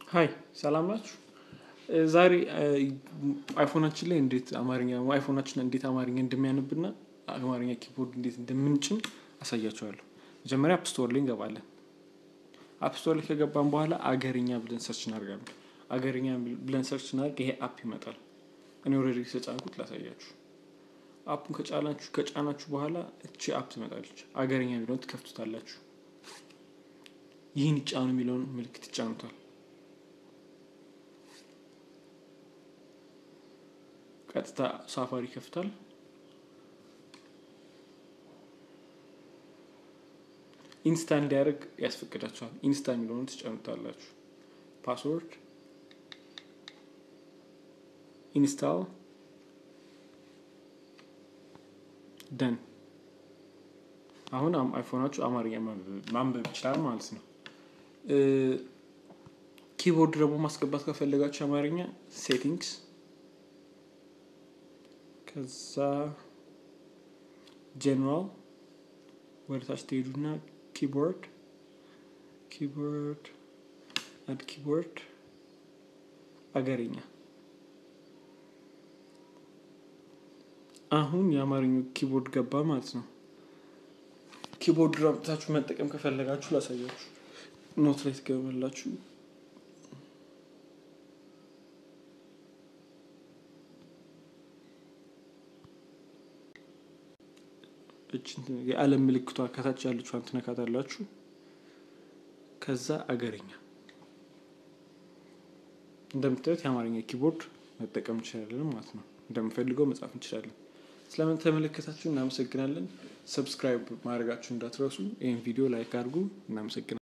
ሀይ ሰላም ናችሁ? ዛሬ አይፎናችን ላይ እንዴት አማርኛ አይፎናችን እንዴት አማርኛ እንደሚያነብና አማርኛ ኪቦርድ እንዴት እንደምንጭን አሳያቸዋለሁ። መጀመሪያ አፕስቶር ላይ እንገባለን። አፕስቶር ላይ ከገባን በኋላ አገርኛ ብለን ሰርች እናደርጋለን። አገርኛ ብለን ሰርች እናደርግ ይሄ አፕ ይመጣል። እኔ ኦልሬዲ ተጫንኩት ላሳያችሁ። አፑን ከጫናችሁ ከጫናችሁ በኋላ እቺ አፕ ትመጣለች። አገርኛ የሚለውን ትከፍቱታላችሁ። ይህን ይጫኑ የሚለውን ምልክት ይጫኑታል። ቀጥታ ሳፋሪ ይከፍታል። ኢንስታ እንዲያደርግ ያስፈቅዳችኋል። ኢንስታ የሚለውን ትጫኑታላችሁ። ፓስወርድ ኢንስታል ደን። አሁን አይፎናችሁ አማርኛ ማንበብ ይችላል ማለት ነው። ኪቦርድ ደግሞ ማስገባት ከፈለጋችሁ አማርኛ ሴቲንግስ ከዛ ጀነራል ወደ ታች ትሄዱና ኪቦርድ ኪቦርድ አድ ኪቦርድ አገርኛ። አሁን የአማርኛው ኪቦርድ ገባ ማለት ነው። ኪቦርድ አምጥታችሁ መጠቀም ከፈለጋችሁ ላሳያችሁ። ኖት ላይ ትገባላችሁ። የዓለም ምልክቷ ከታች ያለችዋን ትነካታላችሁ። ከዛ አገርኛ እንደምታዩት የአማርኛ ኪቦርድ መጠቀም እንችላለን ማለት ነው። እንደምፈልገው መጻፍ እንችላለን። ስለምን ተመለከታችሁ እናመሰግናለን። ሰብስክራይብ ማድረጋችሁ እንዳትረሱ። ይህን ቪዲዮ ላይክ አድርጉ። እናመሰግናለን።